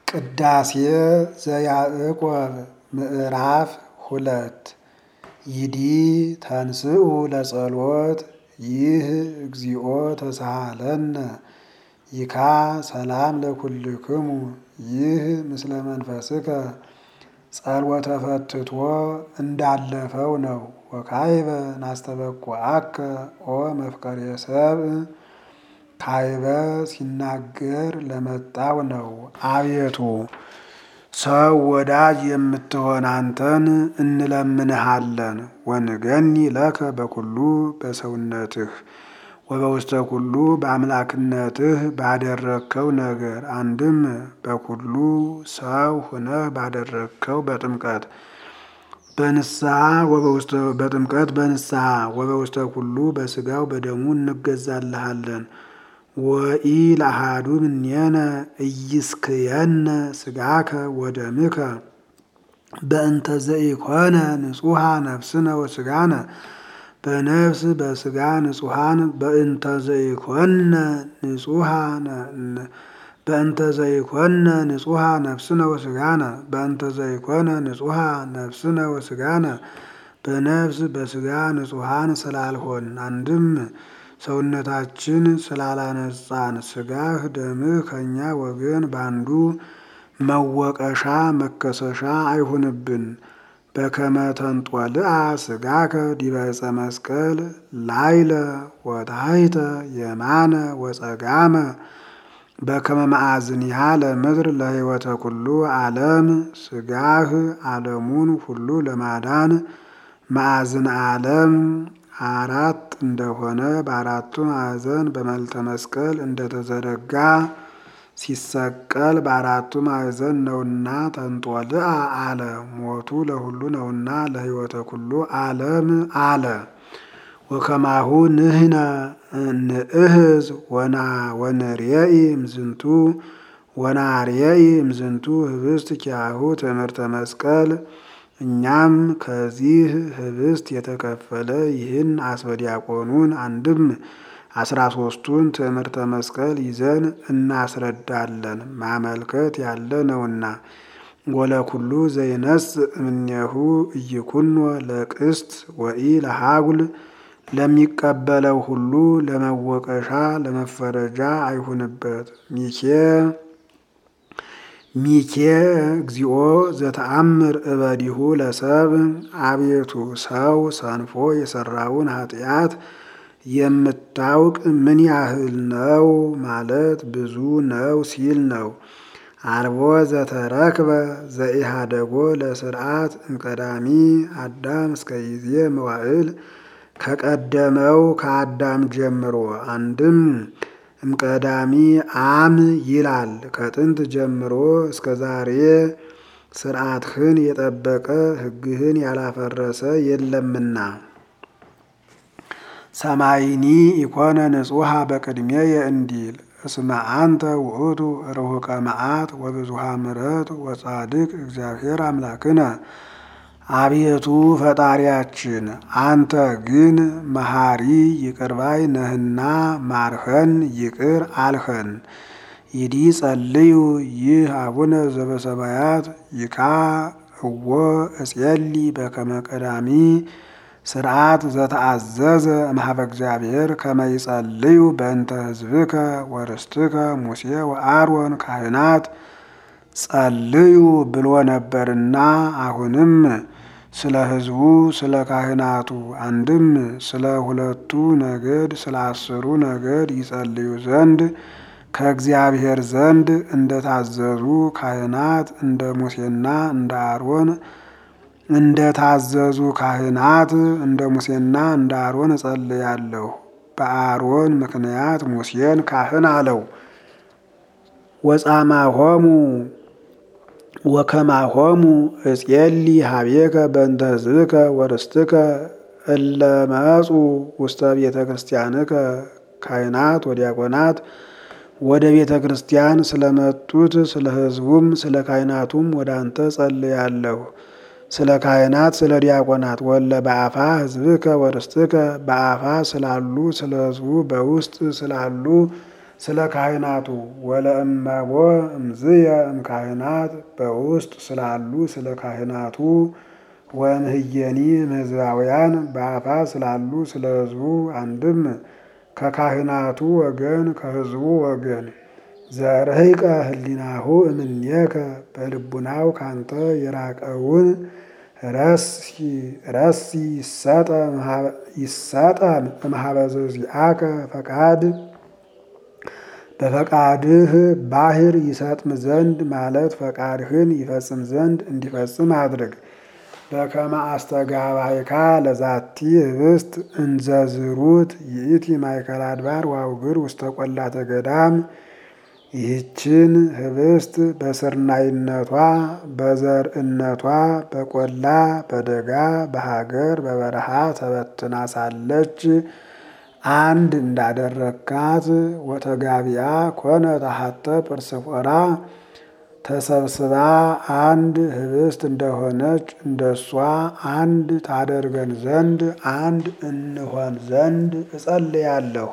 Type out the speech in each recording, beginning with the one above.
ቅዳሴ ዘያዕቆብ ምዕራፍ ሁለት ይዲ ተንስኡ ለጸሎት ይህ እግዚኦ ተሳሃለነ ይካ ሰላም ለኩልክሙ ይህ ምስለ መንፈስከ ጸልወተ ፈትቶ እንዳለፈው ነው። ወካይበ ናስተበቁዐከ ኦ መፍቀሬ ሰብእ ካይበ ሲናገር ለመጣው ነው። አቤቱ ሰው ወዳጅ የምትሆን አንተን እንለምንሃለን። ወንገኒ ለከ በኩሉ በሰውነትህ ወበውስተ ኩሉ በአምላክነትህ ባደረግከው ነገር አንድም በኩሉ ሰው ሁነህ ባደረግከው በጥምቀት በንስሐ በጥምቀት በንስሐ ወበውስተ ኩሉ በስጋው በደሙ እንገዛልሃለን። ወኢ ለአሐዱ እምኔነ ኢይስክየነ ስጋከ ወደምከ በእንተ ዘኢኮነ ንጹሐ ነፍስነ ወስጋነ በነፍስ በስጋ ንጹሐን በእንተ ዘይኮነ ንጹሐነ በእንተ ዘይኮነ ንጹሐ ነፍስነ ወስጋነ በእንተ ዘይኮነ ንጹሐ ነፍስነ ወስጋነ በነፍስ በስጋ ንጹሐን ስላልሆን አንድም ሰውነታችን ስላላነጻን ስጋህ ደምህ ከእኛ ወገን ባንዱ መወቀሻ መከሰሻ አይሁንብን። በከመ ተንጦልአ ስጋከ ዲበ ዕፀ መስቀል ላይለ ወታሕተ የማነ ወጸጋመ በከመ መዓዝኒሃ ለምድር ለሕይወተ ኩሉ ዓለም ስጋህ ዓለሙን ሁሉ ለማዳን ማዕዝን ዓለም አራት እንደሆነ በአራቱ ማዕዘን በመልተ መስቀል እንደተዘረጋ ሲሰቀል በአራቱ ማዕዘን ነውና ተንጦልአ አለ። ሞቱ ለሁሉ ነውና ለሕይወተ ኩሉ ዓለም አለ። ወከማሁ ንሕነ ንእህዝ ወና ወንርየኢ እምዝንቱ ወናርየኢ እምዝንቱ ህብስት ኪያሁ ትምህርተ መስቀል እኛም ከዚህ ህብስት የተከፈለ ይህን አስበዲያቆኑን አንድም አስራ ሶስቱን ትምህርተ መስቀል ይዘን እናስረዳለን። ማመልከት ያለ ነውና ወለኩሉ ዘይነስ እምኔሁ እይኩኖ ለቅስት ወኢ ለሃጉል ለሚቀበለው ሁሉ ለመወቀሻ ለመፈረጃ አይሁንበት። ሚኬ ሚኬ እግዚኦ ዘተአምር እበዲሁ ለሰብ አቤቱ ሰው ሰንፎ የሰራውን ኃጢአት የምታውቅ ምን ያህል ነው ማለት ብዙ ነው ሲል ነው። አልቦ ዘተረክበ ዘኢሃደጎ ለስርዓት እምቀዳሚ አዳም እስከ ጊዜ መዋዕል ከቀደመው ከአዳም ጀምሮ አንድም እምቀዳሚ አም ይላል ከጥንት ጀምሮ እስከ ዛሬ ስርዓትህን የጠበቀ ሕግህን ያላፈረሰ የለምና። ሰማይኒ ኢኮነ ንጹሐ በቅድሜየ እንዲል እስመ አንተ ውእቱ ርሁቀ መዓት ወብዙሃ ምሕረት ወጻድቅ እግዚአብሔር አምላክነ አቤቱ ፈጣሪያችን አንተ ግን መሐሪ ይቅርባይ ነህና ማርኸን ይቅር አልኸን። ይዲ ጸልዩ ይህ አቡነ ዘበሰማያት ይካ እወ እጼሊ በከመ ቀዳሚ ስርዓት ዘተአዘዘ እምኀበ እግዚአብሔር ከመ ይጸልዩ በእንተ ሕዝብከ ወርስትከ ሙሴ ወአሮን ካህናት ጸልዩ ብሎ ነበርና አሁንም ስለ ሕዝቡ ስለ ካህናቱ አንድም ስለ ሁለቱ ነገድ ስለ አስሩ ነገድ ይጸልዩ ዘንድ ከእግዚአብሔር ዘንድ እንደታዘዙ ካህናት እንደ ሙሴና እንደ አሮን እንደታዘዙ ካህናት እንደ ሙሴና እንደ አሮን እጸልያለሁ። በአሮን ምክንያት ሙሴን ካህን አለው። ወጻማሆሙ ወከማሆሙ እጼሊ ሀቤከ በእንተ ሕዝብከ ወርስትከ እለ መጹ ውስተ ቤተ ክርስቲያንከ ካህናት ወዲያቆናት ወደ ቤተ ክርስቲያን ስለመጡት ስለ ሕዝቡም ስለ ካህናቱም ወደ አንተ ጸልያለሁ። ስለ ካህናት ስለ ዲያቆናት ወለ በአፋ ሕዝብከ ወርስትከ በአፋ ስላሉ ስለ ሕዝቡ በውስጥ ስላሉ ስለ ካህናቱ ወለእመቦ እምዝየ እምካህናት በውስጥ ስላሉ ስለ ካህናቱ ወእምህየኒ እምሕዝባውያን በአፋ ስላሉ ስለ ሕዝቡ አንድም ከካህናቱ ወገን ከሕዝቡ ወገን ዘርህቀ ህሊናሁ እምኔከ በልቡናው ካንተ የራቀውን ረሲ ይሰጠም እምኀበ ዘዚአከ ፈቃድ በፈቃድህ ባህር ይሰጥም ዘንድ ማለት ፈቃድህን ይፈጽም ዘንድ እንዲፈጽም አድርግ። በከመ አስተጋባይካ ለዛቲ ህብስት እንዘዝሩት ይእቲ ማእከለ አድባር ወአውግር ውስተ ቈላተ ገዳም ይህችን ህብስት በስርናይነቷ በዘርዕነቷ በቆላ በደጋ በሀገር በበረሃ ተበትና ሳለች አንድ እንዳደረካት ወተጋቢያ ኮነ ታሐተ ጵርስፎራ ተሰብስባ አንድ ህብስት እንደሆነች እንደሷ አንድ ታደርገን ዘንድ አንድ እንሆን ዘንድ እጸልያለሁ።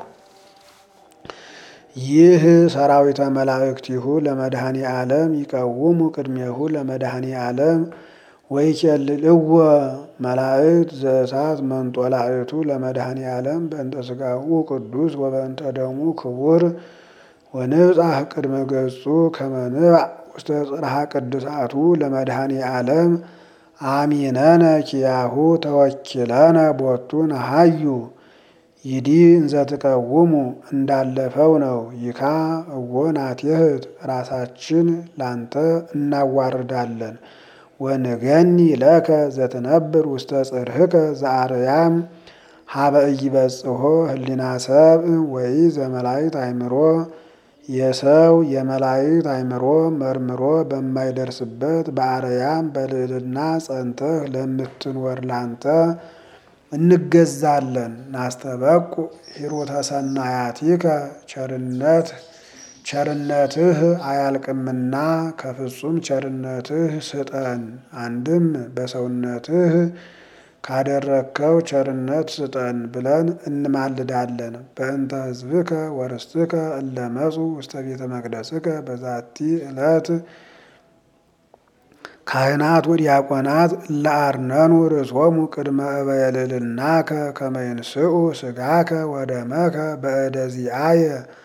ይህ ሰራዊተ መላእክቲሁ ለመድኃኔ ዓለም ይቀውሙ ቅድሜሁ ለመድኃኔ ዓለም ወይኬልልዎ መላእክት ዘእሳት መንጦላእቱ ለመድኃኔ ዓለም በእንተ ሥጋሁ ቅዱስ ወበእንተ ደሙ ክቡር ወንብጻሕ ቅድመ ገጹ ከመ ንባዕ ውስተ ጽርሐ ቅድሳቱ ለመድኃኔ ዓለም አሚነነ ኪያሁ ተወኪለነ ቦቱ ነሃዩ ይዲ እንዘትቀውሙ እንዳለፈው ነው። ይካ እዎ ናትየህት ራሳችን ላንተ እናዋርዳለን። ወንገኒ ለከ ዘትነብር ውስተ ጽርህከ ዘአርያም ሀበ ኢይበጽሖ ህሊና ሰብእ ወይ ዘመላእክት አእምሮ የሰው የመላእክት አእምሮ መርምሮ በማይደርስበት በአርያም በልዕልና ጸንተህ ለምትኖር ላንተ እንገዛለን። ናስተበቁ ሂሩተ ሰናያቲከ ቸርነት ቸርነትህ አያልቅምና ከፍጹም ቸርነትህ ስጠን። አንድም በሰውነትህ ካደረግከው ቸርነት ስጠን ብለን እንማልዳለን። በእንተ ሕዝብከ ወርስትከ እለመጹ ውስተ ቤተ መቅደስከ በዛቲ ዕለት ካህናት ወዲያቆናት ለአርነኑ ርእሶሙ ቅድመ እበየልልናከ ከመ ይንስኡ ሥጋከ ወደመከ በእደ ዚአየ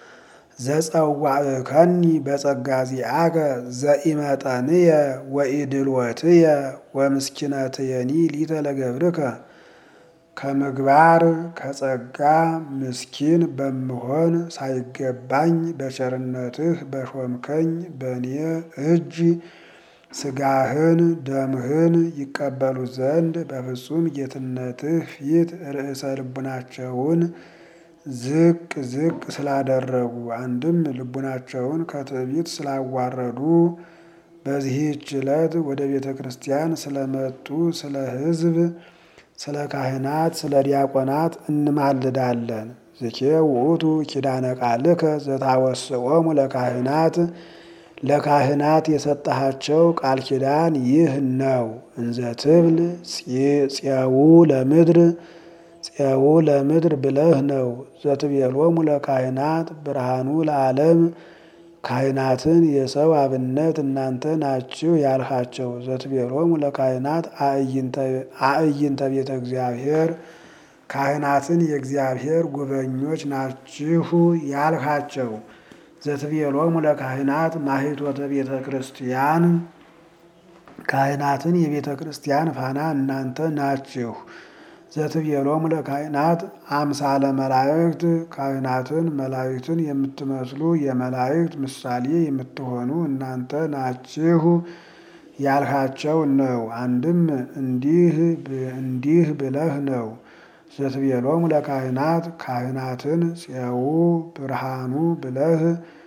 ዘጸዋዕከኒ በጸጋ ዚአከ ዘኢመጠንየ ወኢድልወትየ ወምስኪነትየኒ ሊተ ለገብርከ ከምግባር ከጸጋ ምስኪን በምሆን ሳይገባኝ በቸርነትህ በሾምከኝ በእኔ እጅ ሥጋህን ደምህን ይቀበሉ ዘንድ በፍጹም ጌትነትህ ፊት ርዕሰ ልቡናቸውን ዝቅ ዝቅ ስላደረጉ አንድም ልቡናቸውን ከትዕቢት ስላዋረዱ በዚህች ዕለት ወደ ቤተ ክርስቲያን ስለመጡ ስለ ሕዝብ፣ ስለ ካህናት፣ ስለ ዲያቆናት እንማልዳለን። ዝኬ ውእቱ ኪዳነ ቃልከ ዘታወስኦሙ ለካህናት ለካህናት የሰጠሃቸው ቃል ኪዳን ይህ ነው። እንዘ ትብል ፄው ለምድር ፄው ለምድር ብለህ ነው። ዘትቤሎሙ ለካህናት ብርሃኑ ለዓለም ካህናትን የሰው አብነት እናንተ ናችሁ ያልሃቸው። ዘትቤሎሙ ለካህናት አእይንተ ቤተ እግዚአብሔር ካህናትን የእግዚአብሔር ጉበኞች ናችሁ ያልሃቸው። ዘትቤሎሙ ለካህናት ማኅቶተ ቤተ ክርስቲያን ካህናትን የቤተ ክርስቲያን ፋና እናንተ ናችሁ። ዘትቤሎሙ ለካህናት አምሳለ መላእክት ካህናትን መላእክትን የምትመስሉ የመላእክት ምሳሌ የምትሆኑ እናንተ ናችሁ ያልሃቸው ነው። አንድም እንዲህ እንዲህ ብለህ ነው። ዘትቤሎሙ ለካህናት ካህናትን ፄው ብርሃኑ ብለህ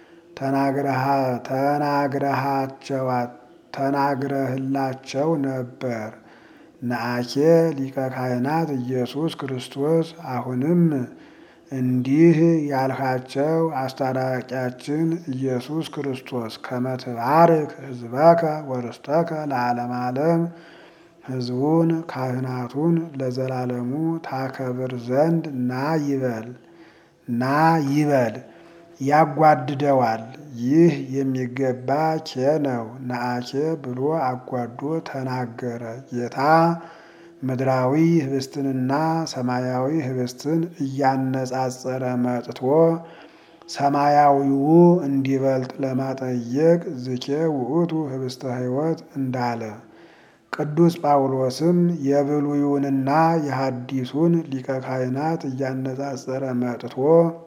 ተናግረሃቸዋት ተናግረህላቸው ነበር። ነአኬ ሊቀ ካህናት ኢየሱስ ክርስቶስ አሁንም እንዲህ ያልሃቸው አስታራቂያችን ኢየሱስ ክርስቶስ ከመ ትባርክ ሕዝበከ ወርስተከ ለዓለመ ዓለም ሕዝቡን ካህናቱን ለዘላለሙ ታከብር ዘንድ ና ይበል ና ይበል ያጓድደዋል። ይህ የሚገባ ኬ ነው ነአኬ ብሎ አጓዶ ተናገረ። ጌታ ምድራዊ ህብስትንና ሰማያዊ ህብስትን እያነጻጸረ መጥቶ ሰማያዊው እንዲበልጥ ለማጠየቅ ዝኬ ውእቱ ህብስተ ሕይወት እንዳለ ቅዱስ ጳውሎስም የብሉዩንና የሐዲሱን ሊቀ ካህናት እያነጻጸረ መጥቶ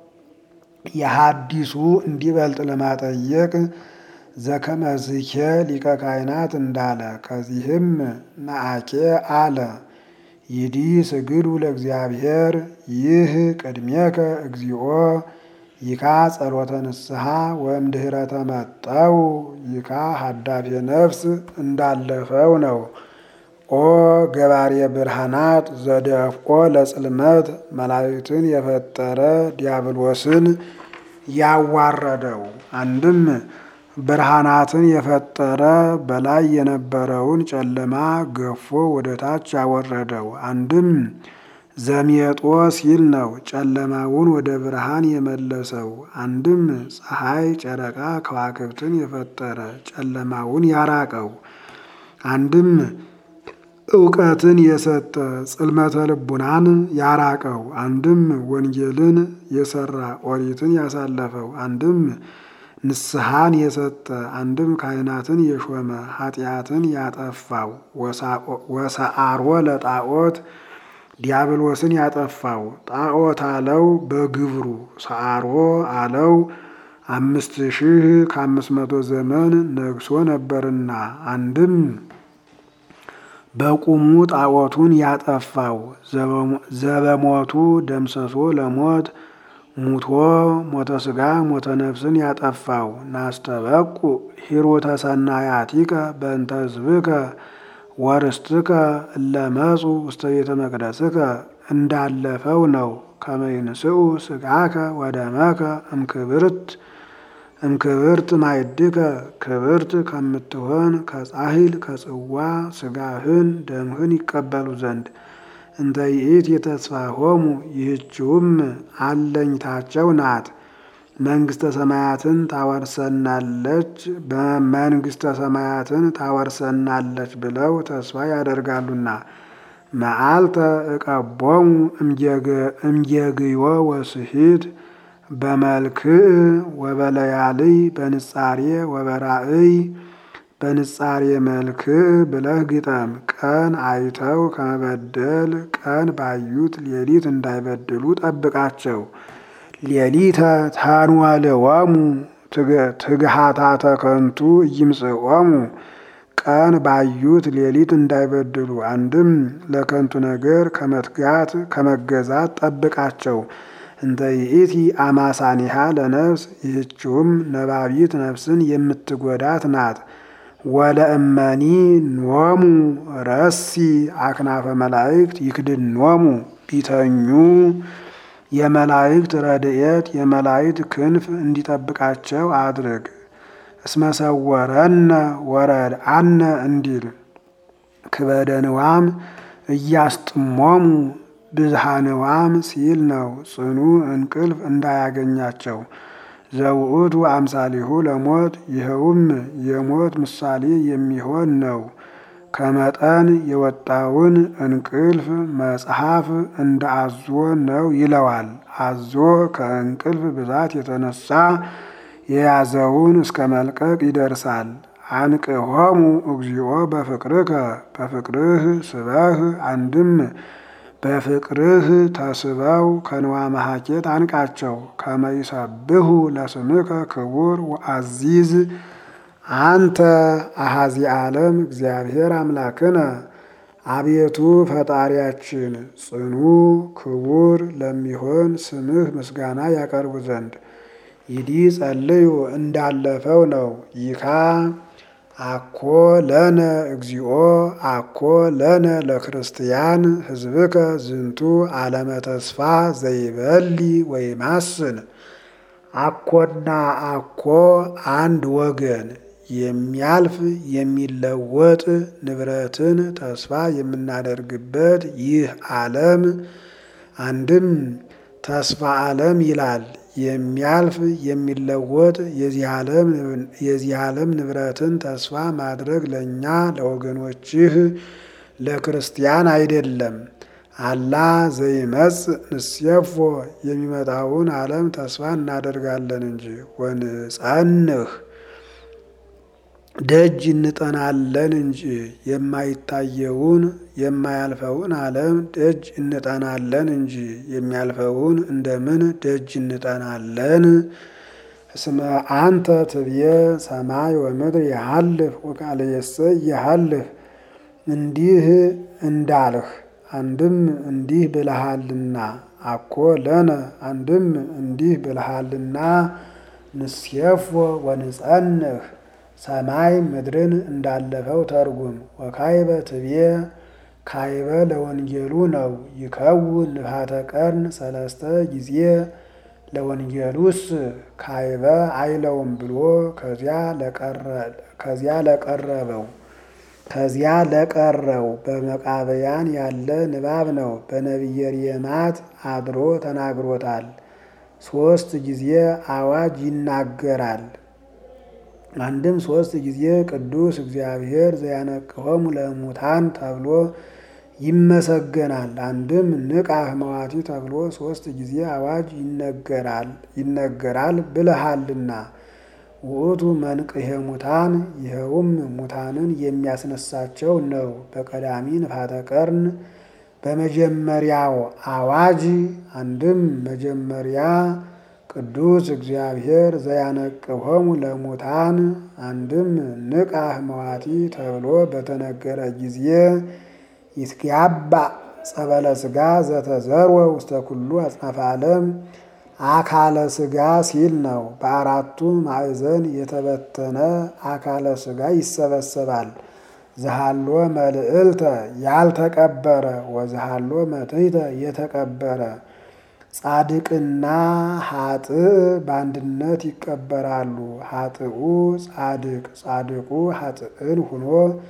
የሐዲሱ እንዲበልጥ ለማጠየቅ ዘከመዝኬ ሊቀ ካህናት እንዳለ ከዚህም ነአኬ አለ። ይዲ ስግዱ ለእግዚአብሔር ይህ ቅድሜከ እግዚኦ ይካ ጸሎተ ንስሐ ወእምድኅረ ተመጠው ይካ ሀዳፌ ነፍስ እንዳለፈው ነው። ኦ ገባሬ ብርሃናት ዘደፍቆ ለጽልመት መላእክትን የፈጠረ ዲያብሎስን ያዋረደው አንድም ብርሃናትን የፈጠረ በላይ የነበረውን ጨለማ ገፎ ወደ ታች ያወረደው አንድም ዘሜጦ ሲል ነው። ጨለማውን ወደ ብርሃን የመለሰው አንድም ፀሐይ፣ ጨረቃ፣ ከዋክብትን የፈጠረ ጨለማውን ያራቀው አንድም እውቀትን የሰጠ ጽልመተ ልቡናን ያራቀው አንድም ወንጌልን የሰራ ኦሪትን ያሳለፈው አንድም ንስሐን የሰጠ አንድም ካህናትን የሾመ ኃጢአትን ያጠፋው ወሰአሮ ለጣዖት ዲያብሎስን ያጠፋው ጣዖት አለው በግብሩ ሰአሮ አለው አምስት ሺህ ከአምስት መቶ ዘመን ነግሶ ነበርና አንድም በቁሙ ጣዖቱን ያጠፋው ዘበሞቱ ደምሰሶ ለሞት ሙቶ ሞተ ስጋ ሞተ ነፍስን ያጠፋው ናስተበቁ ሂሩተ ሰናያቲከ በእንተ ሕዝብከ ወርስትከ እለመጹ ውስተ ቤተ መቅደስከ እንዳለፈው ነው። ከመይንስኡ ስጋከ ወደመከ እምክብርት እምክብርት ማይድከ ክብርት ከምትሆን ከጻሂል ከጽዋ ስጋህን ደምህን ይቀበሉ ዘንድ እንተ ይእቲ የተስፋሆሙ ይህችውም አለኝታቸው ናት። መንግስተ ሰማያትን ታወርሰናለች በመንግስተ ሰማያትን ታወርሰናለች ብለው ተስፋ ያደርጋሉና መዓልተ እቀቦሙ እምጌግዮ ወስሂት በመልክዕ ወበለያልይ በንጻሬ ወበራእይ በንጻሬ መልክዕ ብለህ ግጠም። ቀን አይተው ከመበደል ቀን ባዩት ሌሊት እንዳይበድሉ ጠብቃቸው። ሌሊተ ታንዋልዋሙ ትግሃታተ ከንቱ እይምጽኦሙ ቀን ባዩት ሌሊት እንዳይበድሉ አንድም ለከንቱ ነገር ከመትጋት ከመገዛት ጠብቃቸው። እንተ ይእቲ አማሳኒሃ ለነፍስ ይህችውም ነባቢት ነፍስን የምትጎዳት ናት። ወለእመኒ ኖሙ ረሲ አክናፈ መላእክት ይክድኖሙ ቢተኙ የመላእክት ረድኤት የመላእክት ክንፍ እንዲጠብቃቸው አድርግ። እስመሰወረነ ወረድአነ እንዲል ክበደንዋም እያስጥሞሙ ብዝሃንዋም ሲል ነው። ጽኑ እንቅልፍ እንዳያገኛቸው ዘውእቱ አምሳሊሁ ለሞት ይኸውም የሞት ምሳሌ የሚሆን ነው። ከመጠን የወጣውን እንቅልፍ መጽሐፍ እንደ አዞ ነው ይለዋል። አዞ ከእንቅልፍ ብዛት የተነሳ የያዘውን እስከ መልቀቅ ይደርሳል። አንቅሆሙ እግዚኦ በፍቅርከ በፍቅርህ ስበህ አንድም በፍቅርህ ተስበው ከንዋ መሐኬት አንቃቸው። ከመይሰብሁ ለስምከ ክቡር ወአዚዝ አንተ አሃዚ ዓለም እግዚአብሔር አምላክነ አቤቱ ፈጣሪያችን ጽኑ ክቡር ለሚሆን ስምህ ምስጋና ያቀርቡ ዘንድ ይዲ ጸልዩ እንዳለፈው ነው። ይካ አኮ ለነ እግዚኦ አኮ ለነ ለክርስቲያን ህዝብከ ዝንቱ ዓለመ ተስፋ ዘይበሊ ወይማስን አኮና አኮ አንድ ወገን የሚያልፍ የሚለወጥ ንብረትን ተስፋ የምናደርግበት ይህ ዓለም አንድም ተስፋ ዓለም ይላል። የሚያልፍ የሚለወጥ የዚህ ዓለም ንብረትን ተስፋ ማድረግ ለእኛ ለወገኖችህ ለክርስቲያን አይደለም። አላ ዘይመጽእ ንሴፎ የሚመጣውን ዓለም ተስፋ እናደርጋለን እንጂ ወንጸንህ ደጅ እንጠናለን እንጂ የማይታየውን የማያልፈውን ዓለም ደጅ እንጠናለን እንጂ የሚያልፈውን እንደምን ደጅ እንጠናለን? እስመ አንተ ትብየ ሰማይ ወምድር ያሃልፍ ወቃልየሰ ያሃልፍ እንዲህ እንዳልህ አንድም እንዲህ ብልሃልና አኮ ለነ አንድም እንዲህ ብልሃልና ንሴፎ ወንጸንህ ሰማይ ምድርን እንዳለፈው ተርጉም። ወካይበ ትብየ ካይበ ለወንጌሉ ነው ይከውን ንፋተ ቀርን ሰለስተ ጊዜ ለወንጌሉስ ካይበ አይለውም ብሎ ከዚያ ለቀረበው ከዚያ ለቀረው በመቃብያን ያለ ንባብ ነው። በነቢየ ርየማት አድሮ ተናግሮታል። ሶስት ጊዜ አዋጅ ይናገራል። አንድም ሶስት ጊዜ ቅዱስ እግዚአብሔር ዘያነቅሆሙ ለሙታን ተብሎ ይመሰገናል። አንድም ንቃህ መዋቲ ተብሎ ሶስት ጊዜ አዋጅ ይነገራል ይነገራል ብለሃልና ውእቱ መንቅሄ ሙታን ይኸውም ሙታንን የሚያስነሳቸው ነው። በቀዳሚ ንፋተ ቀርን በመጀመሪያው አዋጅ አንድም መጀመሪያ ቅዱስ እግዚአብሔር ዘያነቅሆሙ ለሙታን አንድም ንቃህ መዋቲ ተብሎ በተነገረ ጊዜ ይትጋባ ጸበለ ሥጋ ዘተዘርወ ውስተ ኩሉ አጽናፈ ዓለም አካለ ሥጋ ሲል ነው። በአራቱ ማዕዘን የተበተነ አካለ ሥጋ ይሰበሰባል። ዘሃሎ መልዕልተ ያልተቀበረ ወዘሃሎ መትሕተ የተቀበረ ጻድቅና ኃጥእ በአንድነት ይቀበራሉ። ኃጥኡ ጻድቅ ጻድቁ ኃጥእን ሁኖ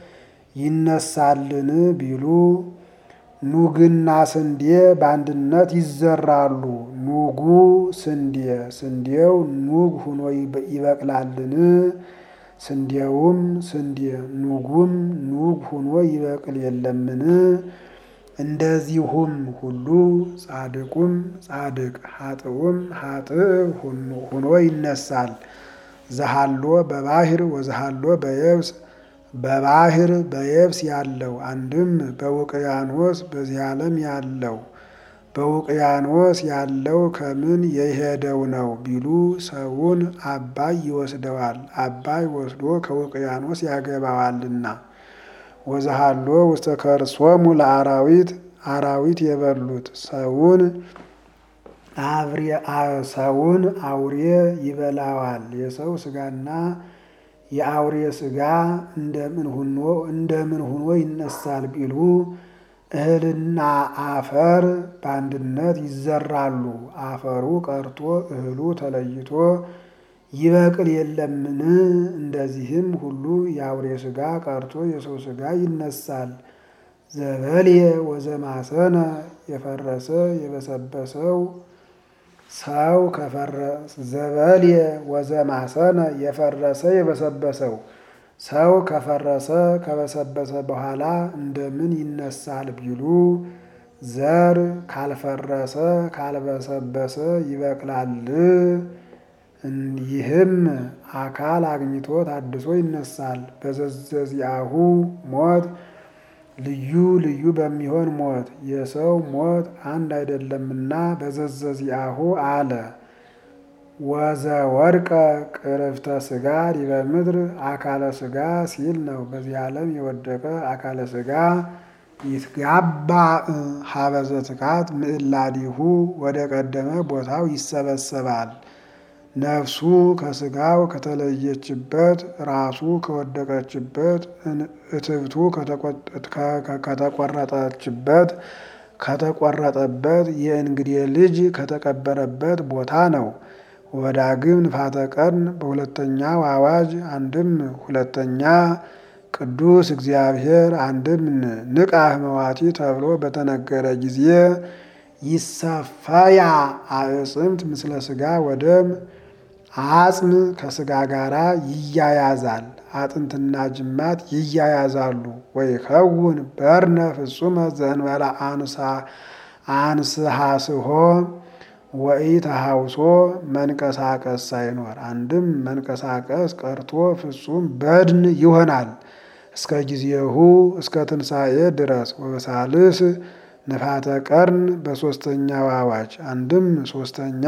ይነሳልን ቢሉ ኑግና ስንዴ በአንድነት ይዘራሉ። ኑጉ ስንዴ ስንዴው ኑግ ሁኖ ይበቅላልን? ስንዴውም ስንዴ ኑጉም ኑግ ሁኖ ይበቅል የለምን? እንደዚሁም ሁሉ ጻድቁም ጻድቅ ኃጥኡም ኃጥእ ሁኖ ይነሳል። ዘሃሎ በባህር ወዘሃሎ በየብስ በባህር በየብስ ያለው አንድም በውቅያኖስ በዚህ ዓለም ያለው በውቅያኖስ ያለው ከምን የሄደው ነው ቢሉ ሰውን አባይ ይወስደዋል። አባይ ወስዶ ከውቅያኖስ ያገባዋልና። ወዘሃሎ ውስተ ከርሶሙ ለአራዊት አራዊት የበሉት ሰውን ሰውን አውሬ ይበላዋል። የሰው ስጋና የአውሬ ስጋ እንደምን ሁኖ እንደምን ሁኖ ይነሳል ቢሉ እህልና አፈር በአንድነት ይዘራሉ። አፈሩ ቀርቶ እህሉ ተለይቶ ይበቅል የለምን? እንደዚህም ሁሉ የአውሬ ስጋ ቀርቶ የሰው ስጋ ይነሳል። ዘበልየ ወዘማሰነ የፈረሰ የበሰበሰው ሰው ዘበልየ ወዘማሰነ የፈረሰ የበሰበሰው ሰው ከፈረሰ ከበሰበሰ በኋላ እንደምን ይነሳል ቢሉ ዘር ካልፈረሰ ካልበሰበሰ ይበቅላል። ይህም አካል አግኝቶ ታድሶ ይነሳል። በዘዘዚአሁ ሞት ልዩ ልዩ በሚሆን ሞት የሰው ሞት አንድ አይደለምና በዘዘዚአሁ አለ። ወዘ ወድቀ ቅርፍተ ስጋ ዲበ ምድር አካለ ስጋ ሲል ነው። በዚህ ዓለም የወደቀ አካለ ስጋ ይትጋባ ሀበዘ ትካት ምዕላዲሁ ወደ ቀደመ ቦታው ይሰበሰባል። ነፍሱ ከስጋው ከተለየችበት ራሱ ከወደቀችበት እትብቱ ከተቆረጠችበት ከተቆረጠበት የእንግዴ ልጅ ከተቀበረበት ቦታ ነው። ወዳግም ንፋተ ቀርን በሁለተኛው አዋጅ አንድም ሁለተኛ ቅዱስ እግዚአብሔር አንድም ንቃህ መዋቲ ተብሎ በተነገረ ጊዜ ይሰፈያ አዕጽምት ምስለ ስጋ ወደም አጽም ከስጋ ጋራ ይያያዛል። አጥንትና ጅማት ይያያዛሉ። ወይ ከውን በርነ ፍጹመ ዘእንበለ አንሳ አንስሃስሆ ወኢ ተሃውሶ መንቀሳቀስ ሳይኖር አንድም መንቀሳቀስ ቀርቶ ፍጹም በድን ይሆናል። እስከ ጊዜሁ እስከ ትንሣኤ ድረስ ወበሳልስ ንፋተ ቀርን በሦስተኛው አዋጅ አንድም ሦስተኛ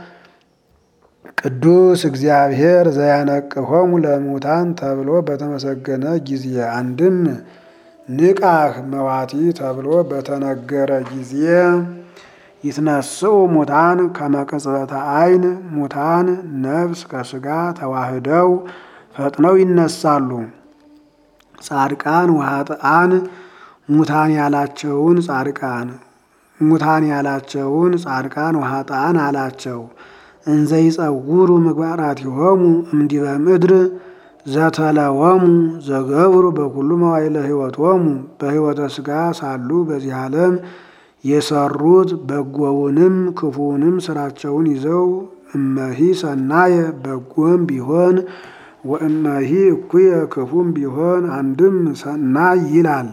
ቅዱስ እግዚአብሔር ዘያነቅሆሙ ለሙታን ተብሎ በተመሰገነ ጊዜ አንድም ንቃህ መዋቲ ተብሎ በተነገረ ጊዜ ይትነስኡ ሙታን ከመቅጽበተ ዓይን ሙታን ነፍስ ከስጋ ተዋህደው ፈጥነው ይነሳሉ። ጻድቃን ወኃጥአን ሙታን ያላቸውን ጻድቃን ሙታን ያላቸውን ጻድቃን ወኃጥአን አላቸው። እንዘ ይጸውሩ ምግባራቲሆሙ እምዲበ ምድር ዘተለወሙ ዘገብሩ በኩሉ መዋዕለ ሕይወቶሙ በሕይወተ ሥጋ ሳሉ በዚህ ዓለም የሰሩት በጎውንም ክፉውንም ስራቸውን ይዘው እመሂ ሰናየ በጎም ቢሆን ወእመሂ እኩየ ክፉም ቢሆን አንድም ሰናይ ይላል።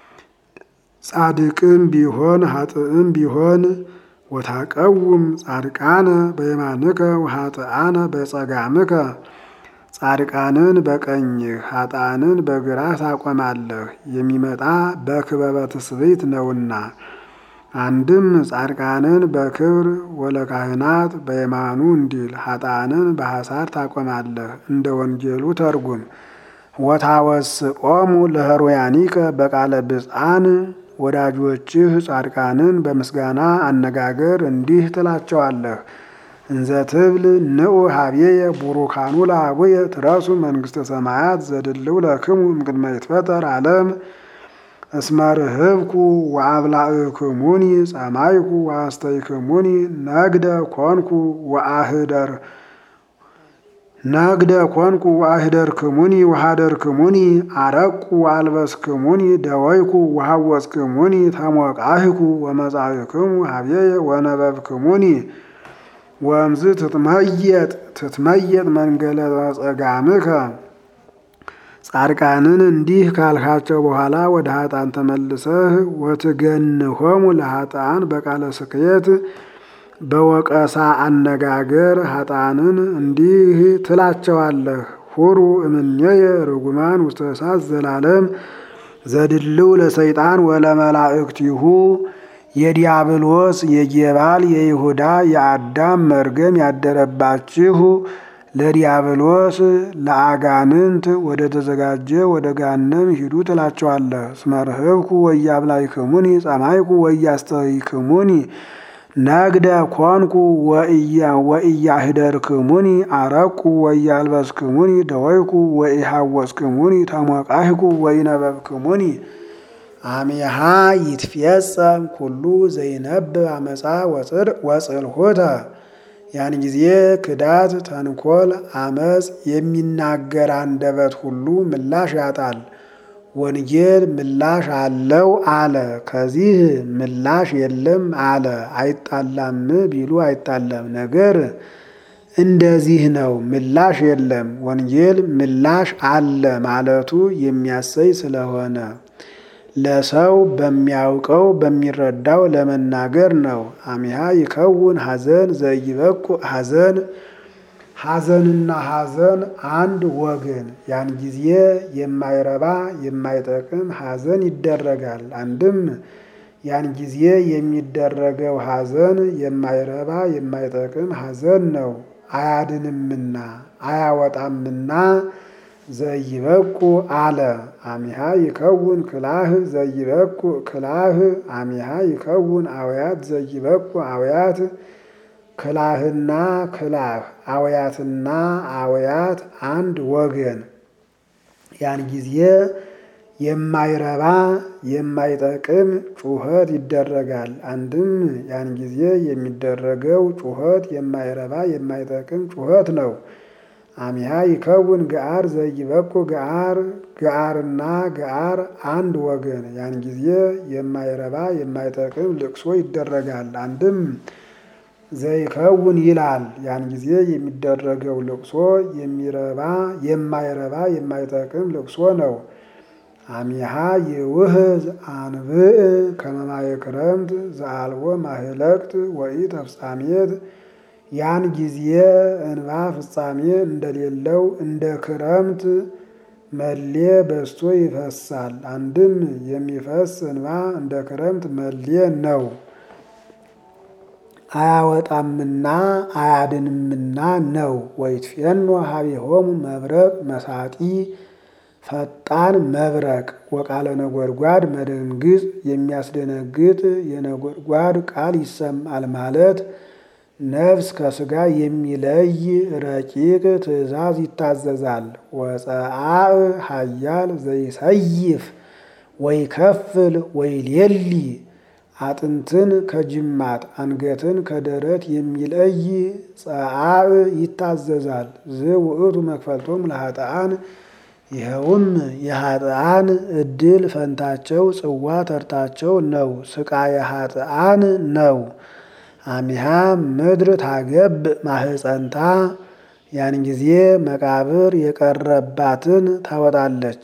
ጻድቅም ቢሆን ኃጥእም ቢሆን ወታቀውም ጻድቃነ በየማንከ ወኃጥአነ በጸጋምከ ጻድቃንን በቀኝህ ኃጥአንን በግራህ ታቆማለህ። የሚመጣ በክበበ ትስብእት ነውና አንድም ጻድቃንን በክብር ወለካህናት በየማኑ እንዲል ኃጥአንን በሐሳር ታቆማለህ። እንደ ወንጌሉ ተርጉም ወታወስቆሙ ለህሩያኒከ በቃለ ብፅዓን ወዳጆችህ ጻድቃንን በምስጋና አነጋገር እንዲህ ትላቸዋለህ። እንዘ ትብል ንዑ ሀቤየ ቡሩካኑ ለአቡየ ትረሱ መንግሥተ ሰማያት ዘድልው ለክሙ እምቅድመ ይትፈጠር ዓለም እስመ ርህብኩ ወአብላዕክሙኒ ጸማይኩ ወአስተይክሙኒ ነግደ ኮንኩ ወአህደር ነግደ ኮንኩ ወአህደርክሙኒ ወሃደርክሙኒ አረቁ ወአልበስክሙኒ ደወይኩ ወሃወፅክሙኒ ተሞቃህኩ ወመጻእክሙ ሀቤየ ወነበብክሙኒ ወእምዝ ትትመየጥ ትትመየጥ መንገለ ጸጋምከ ጻድቃንን እንዲህ ካልካቸው በኋላ ወደ ኃጥአን ተመልሰህ ወትገንሆሙ ለኃጥአን በቃለ ስክየት በወቀሳ አነጋገር ኃጥአንን እንዲህ ትላቸዋለህ። ሁሩ እምኔየ ርጉማን ውስተ እሳት ዘላለም ዘድልው ለሰይጣን ወለመላእክቲሁ የዲያብሎስ የጌባል የይሁዳ የአዳም መርገም ያደረባችሁ ለዲያብሎስ ለአጋንንት ወደ ተዘጋጀ ወደ ጋነም ሂዱ ትላቸዋለህ። እስመ ርህብኩ ወያብላይክሙኒ ጸማይኩ ወያስተይክሙኒ ነግደ ኮንኩ ወኢያህደርክሙኒ አረቁ ወያልበስክሙኒ ደወይኩ ወኢሃወፅክሙኒ ተሞቃህኩ ወኢነበብክሙኒ አሜሃ ይትፌጸም ኩሉ ዘይነብብ አመፃ ወጽልሆተ ያን ጊዜ ክዳት፣ ተንኮል፣ አመፅ የሚናገር አንደበት ሁሉ ምላሽ ያጣል። ወንጌል ምላሽ አለው አለ። ከዚህ ምላሽ የለም አለ። አይጣላም ቢሉ አይጣለም። ነገር እንደዚህ ነው። ምላሽ የለም። ወንጌል ምላሽ አለ ማለቱ የሚያሰይ ስለሆነ ለሰው በሚያውቀው በሚረዳው ለመናገር ነው። አሚሃ ይከውን ሐዘን ዘይበቁ ሐዘን ሐዘንና ሐዘን አንድ ወገን። ያን ጊዜ የማይረባ የማይጠቅም ሐዘን ይደረጋል። አንድም ያን ጊዜ የሚደረገው ሐዘን የማይረባ የማይጠቅም ሐዘን ነው። አያድንምና አያወጣምና ዘይበቁ አለ። አሚሃ ይከውን ክላህ ዘይበቁ ክላህ አሚሃ ይከውን አውያት ዘይበቁ አውያት ክላህና ክላህ አውያትና አውያት አንድ ወገን። ያን ጊዜ የማይረባ የማይጠቅም ጩኸት ይደረጋል። አንድም ያን ጊዜ የሚደረገው ጩኸት የማይረባ የማይጠቅም ጩኸት ነው። አሚሃ ይከውን ገአር ዘይበቁ ገአር ገአርና ገአር አንድ ወገን። ያን ጊዜ የማይረባ የማይጠቅም ልቅሶ ይደረጋል። አንድም ዘይከውን ይላል። ያን ጊዜ የሚደረገው ልቅሶ የሚረባ የማይረባ የማይጠቅም ልቅሶ ነው። አሚሃ የውህዝ አንብእ ከመማየ ክረምት ዘአልቦ ማህለቅት ወኢ ተፍጻሜት ያን ጊዜ እንባ ፍጻሜ እንደሌለው እንደ ክረምት መሌ በስቶ ይፈሳል። አንድም የሚፈስ እንባ እንደ ክረምት መሌ ነው። አያወጣምና አያድንምና ነው። ወይትፌኖ ሀቤሆሙ መብረቅ መሳጢ ፈጣን መብረቅ ወቃለ ነጎድጓድ መደንግጥ የሚያስደነግጥ የነጎድጓድ ቃል ይሰማል ማለት ነፍስ ከስጋ የሚለይ ረቂቅ ትእዛዝ ይታዘዛል። ወፀአእ ሀያል ዘይሰይፍ ወይ ከፍል ወይ ሌሊ አጥንትን ከጅማት አንገትን ከደረት የሚለይ ፀአእ ይታዘዛል። ዝውእቱ መክፈልቶም ለኃጥአን ይኸውም የኃጥአን እድል ፈንታቸው ጽዋ ተርታቸው ነው። ስቃየ ኃጥአን ነው። አሚሃ ምድር ታገብ ማህፀንታ ያን ጊዜ መቃብር የቀረባትን ታወጣለች፣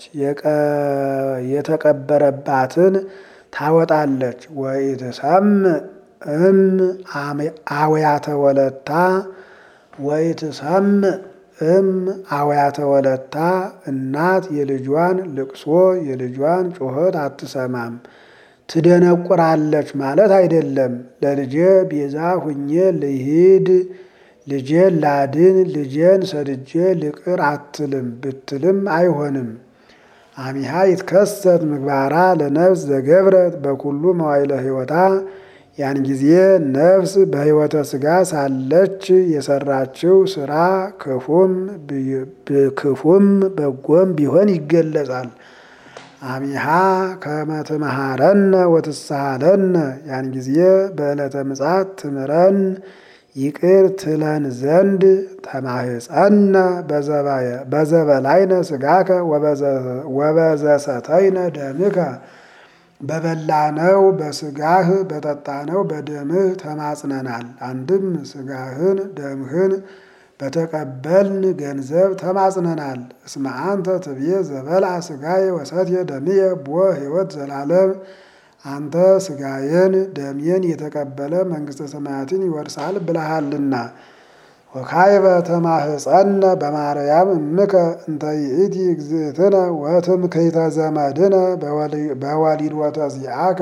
የተቀበረባትን ታወጣለች። ወኢትሰምዕ እም አውያተ ወለታ ወኢትሰምዕ እም አውያተ ወለታ እናት የልጇን ልቅሶ የልጇን ጩኸት አትሰማም። ትደነቁራለች ማለት አይደለም። ለልጄ ቤዛ ሁኜ ልሂድ፣ ልጄን ላድን፣ ልጄን ሰድጄ ልቅር አትልም ብትልም አይሆንም። አሚሃ ይትከሰት ምግባራ ለነፍስ ዘገብረት በኩሉ መዋይለ ሕይወታ ያን ጊዜ ነፍስ በሕይወተ ሥጋ ሳለች የሰራችው ስራ ክፉም ክፉም በጎም ቢሆን ይገለጻል። አሚሃ ከመትመሃረነ ወትሳሃለነ ያን ጊዜ በዕለተ ምጽአት ትምረን ይቅር ትለን ዘንድ ተማህፀነ በዘበላይነ ስጋከ ወበዘሰተይነ ደምከ በበላነው በስጋህ በጠጣነው በደምህ ተማጽነናል። አንድም ስጋህን ደምህን በተቀበልን ገንዘብ ተማጽነናል። እስመ አንተ ትብዬ ዘበልዐ ስጋዬ ወሰትየ ደምየ ቦ ሕይወት ዘላለም አንተ ስጋዬን ደሜን የተቀበለ መንግሥተ ሰማያትን ይወርሳል ብለሃልና። ወካዕበ ተማህፀነ በማርያም እምከ እንተ ይእቲ እግዝእትነ ወትምክሕተ ዘመድነ በወሊድወተ ዚአከ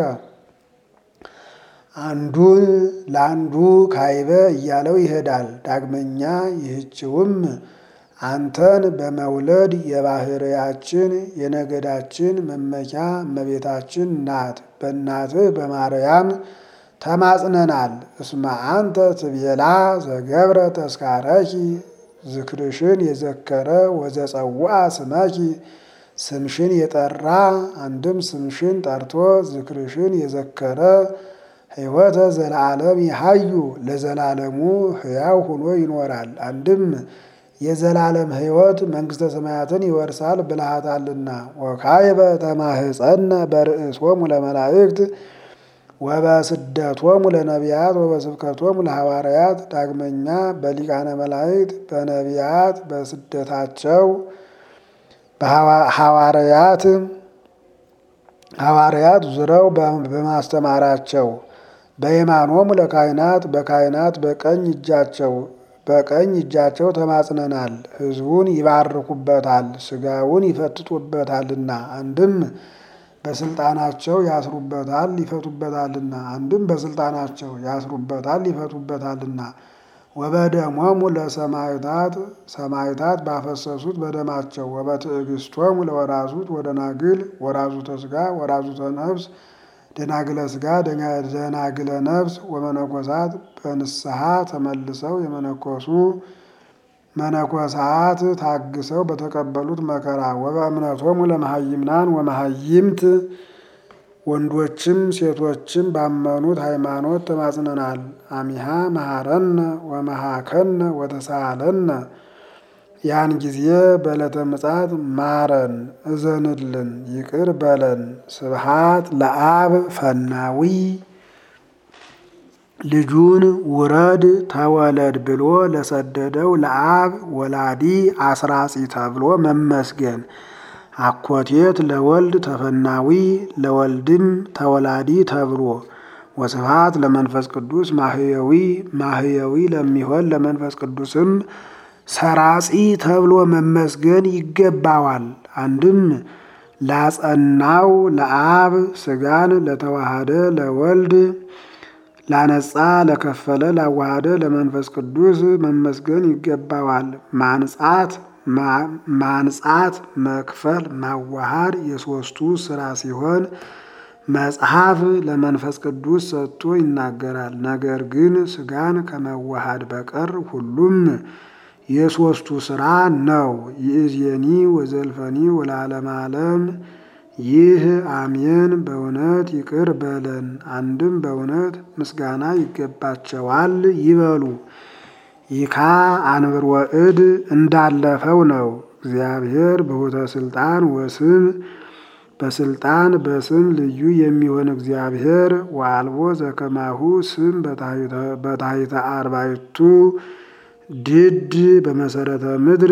አንዱን ለአንዱ ካይበ እያለው ይሄዳል። ዳግመኛ ይህችውም አንተን በመውለድ የባህርያችን የነገዳችን መመኪያ እመቤታችን ናት። በእናትህ በማርያም ተማጽነናል። እስመ አንተ ትቤላ ዘገብረ ተስካረኪ ዝክርሽን የዘከረ ወዘጸውዐ ስመኪ ስምሽን የጠራ አንድም ስምሽን ጠርቶ ዝክርሽን የዘከረ ሕይወተ ዘለዓለም ይሃዩ ለዘላለሙ ሕያው ሆኖ ይኖራል። አንድም የዘላለም ሕይወት መንግሥተ ሰማያትን ይወርሳል ብልሃታልና። ወካዕበ ተማህፀነ በርእሶሙ ለመላእክት ወበስደቶሙ ለነቢያት ወበስብከቶሙ ለሐዋርያት። ዳግመኛ በሊቃነ መላእክት በነቢያት በስደታቸው በሐዋርያት ሐዋርያት ዙረው በማስተማራቸው በየማኖሙ ለካህናት በካህናት በቀኝ እጃቸው በቀኝ እጃቸው ተማጽነናል። ሕዝቡን ይባርኩበታል፣ ሥጋውን ይፈትጡበታልና። አንድም በስልጣናቸው ያስሩበታል ይፈቱበታልና። አንድም በስልጣናቸው ያስሩበታል ይፈቱበታልና። ወበደሞሙ ለሰማዕታት ሰማዕታት ባፈሰሱት በደማቸው ወበትዕግስቶሙ ለወራዙት ወደናግል ወራዙተ ሥጋ ወራዙተ ነፍስ ደናግለ ሥጋ ደናግለ ነፍስ ወመነኮሳት በንስሐ ተመልሰው የመነኮሱ መነኮሳት ታግሰው በተቀበሉት መከራ ወበእምነቶሙ ለመሃይምናን ወመሃይምት ወንዶችም ሴቶችም ባመኑት ሃይማኖት ተማጽነናል። አሚሃ መሃረነ ወመሃከነ ወተሳለነ ያን ጊዜ በዕለተ ምጽአት ማረን፣ እዘንልን፣ ይቅር በለን። ስብሃት ለአብ ፈናዊ ልጁን ውረድ ተወለድ ብሎ ለሰደደው ለአብ ወላዲ አስራጺ ተብሎ መመስገን። አኮቴት ለወልድ ተፈናዊ ለወልድም ተወላዲ ተብሎ ወስብሃት ለመንፈስ ቅዱስ ማህየዊ ማህየዊ ለሚሆን ለመንፈስ ቅዱስም ሰራጺ ተብሎ መመስገን ይገባዋል። አንድም ላጸናው ለአብ ስጋን ለተዋሃደ ለወልድ ላነጻ ለከፈለ ላዋሃደ ለመንፈስ ቅዱስ መመስገን ይገባዋል። ማንጻት ማንጻት መክፈል ማዋሃድ የሶስቱ ስራ ሲሆን መጽሐፍ ለመንፈስ ቅዱስ ሰጥቶ ይናገራል። ነገር ግን ስጋን ከመዋሃድ በቀር ሁሉም የሶስቱ ስራ ነው። ይእዜኒ ወዘልፈኒ ወለዓለመ ዓለም ይህ አሜን። በእውነት ይቅር በለን። አንድም በእውነት ምስጋና ይገባቸዋል ይበሉ። ይካ አንብር ወእድ እንዳለፈው ነው። እግዚአብሔር በሆተ ስልጣን ወስም በስልጣን በስም ልዩ የሚሆን እግዚአብሔር ወአልቦ ዘከማሁ ስም በታሕተ አርባዕቱ ድድ በመሰረተ ምድር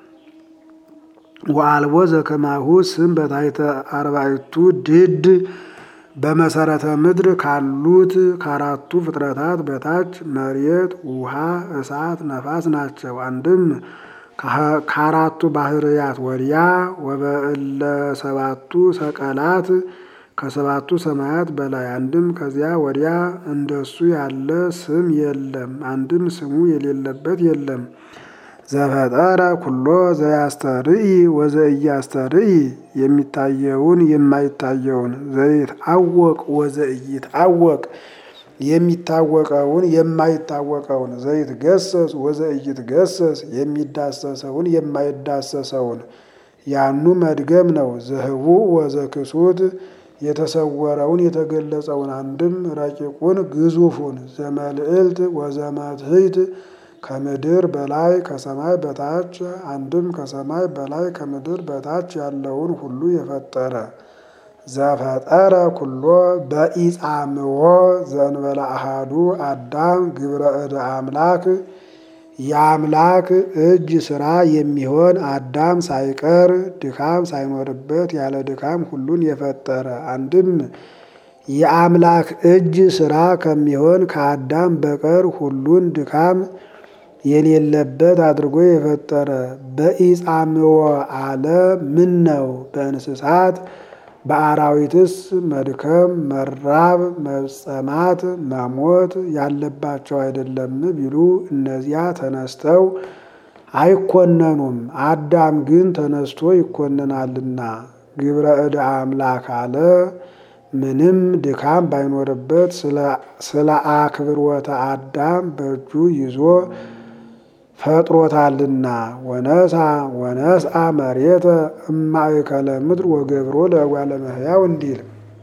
ወአልቦ ዘከማሁ ስም በታሕተ አርባዕቱ ድድ በመሰረተ ምድር ካሉት ከአራቱ ፍጥረታት በታች መሬት፣ ውሃ፣ እሳት፣ ነፋስ ናቸው። አንድም ከአራቱ ባህርያት ወዲያ ወበእለ ሰባቱ ሰቀላት ከሰባቱ ሰማያት በላይ አንድም ከዚያ ወዲያ እንደሱ ያለ ስም የለም። አንድም ስሙ የሌለበት የለም። ዘፈጠረ ኩሎ ዘያስተርኢ ወዘኢያስተርኢ የሚታየውን የማይታየውን ዘይትዐወቅ ወዘኢይትዐወቅ የሚታወቀውን የማይታወቀውን ዘይትገሰጽ ወዘኢይትገሰጽ የሚዳሰሰውን የማይዳሰሰውን ያኑ መድገም ነው። ዘህቡዕ ወዘክሱት የተሰወረውን የተገለጸውን አንድም ረቂቁን ግዙፉን ዘመልዕልት ወዘመትሕት ከምድር በላይ ከሰማይ በታች አንድም ከሰማይ በላይ ከምድር በታች ያለውን ሁሉ የፈጠረ ዘፈጠረ ኩሎ በኢጻምዎ ዘእንበለ አሃዱ አዳም ግብረ እደ አምላክ የአምላክ እጅ ስራ የሚሆን አዳም ሳይቀር ድካም ሳይኖርበት ያለ ድካም ሁሉን የፈጠረ አንድም የአምላክ እጅ ስራ ከሚሆን ከአዳም በቀር ሁሉን ድካም የሌለበት አድርጎ የፈጠረ በኢጻምዎ አለ። ምን ነው በእንስሳት በአራዊትስ መድከም፣ መራብ፣ መጸማት፣ መሞት ያለባቸው አይደለም ቢሉ እነዚያ ተነስተው አይኮነኑም። አዳም ግን ተነስቶ ይኮነናልና ግብረ እደ አምላክ አለ። ምንም ድካም ባይኖርበት ስለ አክብሮተ አዳም በእጁ ይዞ ፈጥሮታልና ወነሳ ወነስአ መሬተ እማእከለ ምድር ወገብሮ ለእጓለ እመሕያው እንዲል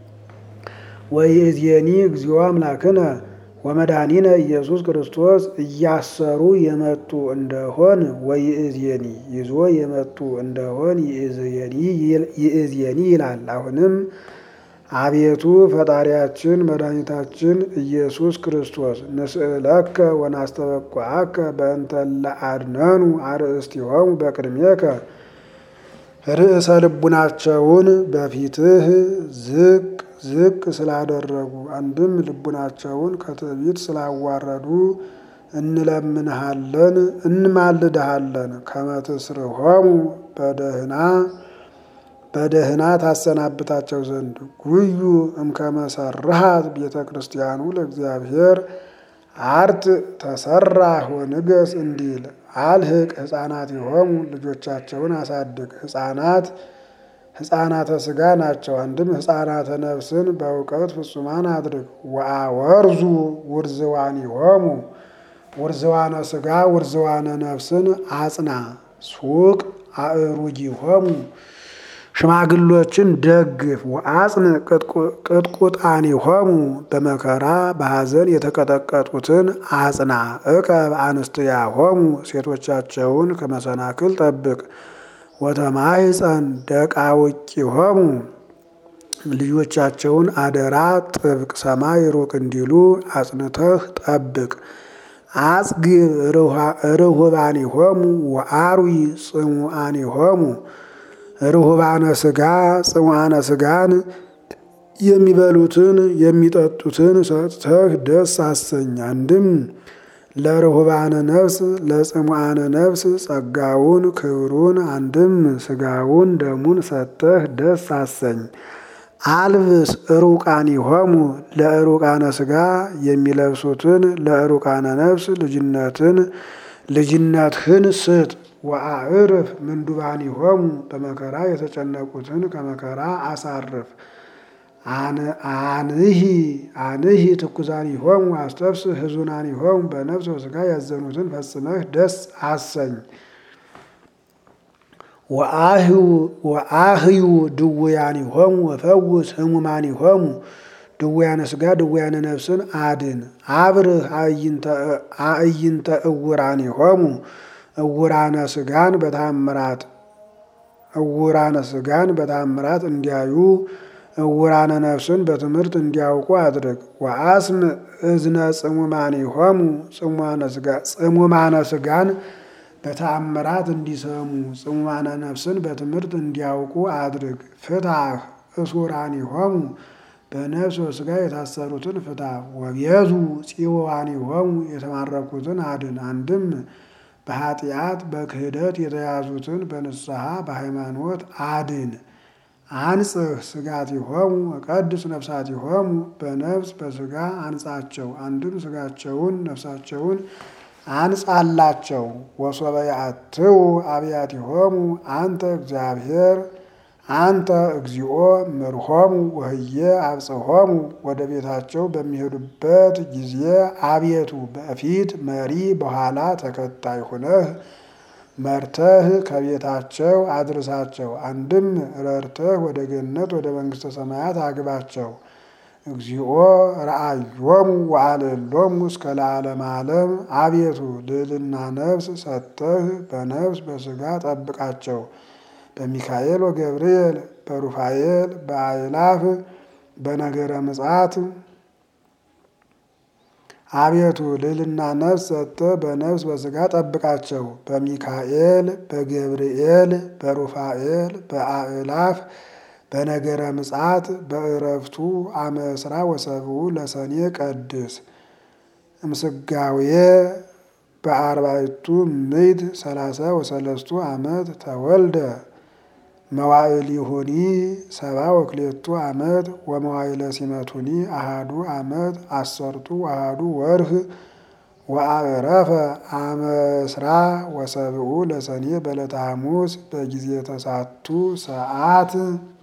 ወይእዜኒ እግዚኦ አምላክነ ወመድኃኒነ ኢየሱስ ክርስቶስ እያሰሩ የመጡ እንደሆን ወይእዜኒ ይዞ የመጡ እንደሆን ይእዜኒ ይላል። አሁንም አቤቱ ፈጣሪያችን መድኃኒታችን ኢየሱስ ክርስቶስ ንስእለከ ወናስተበቋአከ በእንተ ለአድነኑ አርእስቲሆሙ በቅድሜከ ርዕሰ ልቡናቸውን በፊትህ ዝቅ ዝቅ ስላደረጉ አንድም ልቡናቸውን ከትዕቢት ስላዋረዱ እንለምንሃለን እንማልድሃለን ከመትስርሆሙ በደህና በደህና ታሰናብታቸው ዘንድ ጉዩ እምከመሰርሃት ቤተ ክርስቲያኑ ለእግዚአብሔር አርት ተሰራህ ወንገስ እንዲል አልህቅ ሕፃናት የሆሙ ልጆቻቸውን አሳድግ። ሕፃናት ሕፃናተ ሥጋ ናቸው። አንድም ሕፃናተ ነፍስን በእውቀት ፍጹማን አድርግ። ወአወርዙ ውርዝዋን ይሆሙ ውርዝዋነ ሥጋ ውርዝዋነ ነፍስን አጽና። ሱቅ አእሩግ ይሆሙ ሽማግሎችን ደግፍ። ወአጽን ቅጥቁጣኒሆሙ በመከራ በሐዘን የተቀጠቀጡትን አጽና። እቀብ አንስትያሆሙ ሴቶቻቸውን ከመሰናክል ጠብቅ። ወተማይፀን ደቃውቂሆሙ ልጆቻቸውን አደራ ጥብቅ። ሰማይ ሩቅ እንዲሉ አጽንተህ ጠብቅ። አጽግብ ርሁባኒሆሙ ወአርዊ ጽሙአኒሆሙ ርሁባነ ስጋ ጽሙአነ ስጋን የሚበሉትን የሚጠጡትን ሰጥተህ ደስ አሰኝ። አንድም ለርሁባነ ነፍስ ለጽሙአነ ነፍስ ጸጋውን ክብሩን፣ አንድም ስጋውን ደሙን ሰጥተህ ደስ አሰኝ። አልብስ ሩቃኒሆሙ ለሩቃነ ስጋ የሚለብሱትን ለሩቃነ ነፍስ ልጅነትን ልጅነትህን ስጥ። ወአዕርፍ ምንዱባኒሆሙ በመከራ የተጨነቁትን ከመከራ አሳርፍ። አንሂ አንሂ ትኩዛኒሆሙ አስተፍስህ ሕዙናኒሆሙ በነፍስ ወስጋ ያዘኑትን ፈጽመህ ደስ አሰኝ። ወአህዩ ድውያኒሆሙ ወፈውስ ህሙማኒሆሙ ድውያነ ስጋ ድውያነ ነፍስን አድን። አብርህ አእይንተ እውራኒሆሙ እውራነ ስጋን በታምራት እውራነ ስጋን በታምራት እንዲያዩ እውራነ ነፍስን በትምህርት እንዲያውቁ አድርግ። ወአስም እዝነ ጽሙማኒሆሙ ጽሙማነ ስጋን በተአምራት እንዲሰሙ ጽሙማነ ነፍስን በትምህርት እንዲያውቁ አድርግ። ፍታህ እሱራኒሆሙ በነፍስ ወስጋ የታሰሩትን ፍታ። ወቤዙ ጽዋኒሆሙ የተማረኩትን አድን። አንድም በኃጢአት በክህደት የተያዙትን በንስሐ በሃይማኖት አድን። አንጽህ ስጋቲሆሙ ወቀድስ ነፍሳቲሆሙ በነፍስ በስጋ አንጻቸው። አንድም ስጋቸውን ነፍሳቸውን አንጻላቸው። ወሶበ ያአትው አብያቲሆሙ አንተ እግዚአብሔር አንተ እግዚኦ ምርሆሙ ወህየ አብጽሖሙ ወደ ቤታቸው በሚሄዱበት ጊዜ አቤቱ በፊት መሪ በኋላ ተከታይ ሁነህ መርተህ ከቤታቸው አድርሳቸው። አንድም ረድተህ ወደ ገነት ወደ መንግሥተ ሰማያት አግባቸው። እግዚኦ ረአዮሙ ወአልሎሙ እስከ ለዓለመ ዓለም አቤቱ ልዕልና ነፍስ ሰጥተህ በነፍስ በስጋ ጠብቃቸው። በሚካኤል ወገብርኤል በሩፋኤል በአእላፍ በነገረ ምጽአት አቤቱ ልዕልና ነፍስ ሰጥተህ በነፍስ በስጋ ጠብቃቸው። በሚካኤል በገብርኤል በሩፋኤል በአእላፍ በነገረ ምጽአት በእረፍቱ አመ ዕስራ ወሰብኡ ለሰኔ ቀድስ እምስጋዌ በአርባዕቱ ምዕት ሰላሳ ወሰለስቱ ዓመት ተወልደ መዋዕሊሁኒ ሰባ ወክሌቱ ዓመት ወመዋዕለ ሲመቱኒ አሃዱ ዓመት አሰርቱ አሃዱ ወርህ ወአዕረፈ አመ ዕስራ ወሰብኡ ለሰኔ በዕለተ ሐሙስ በጊዜ ተሳቱ ሰዓት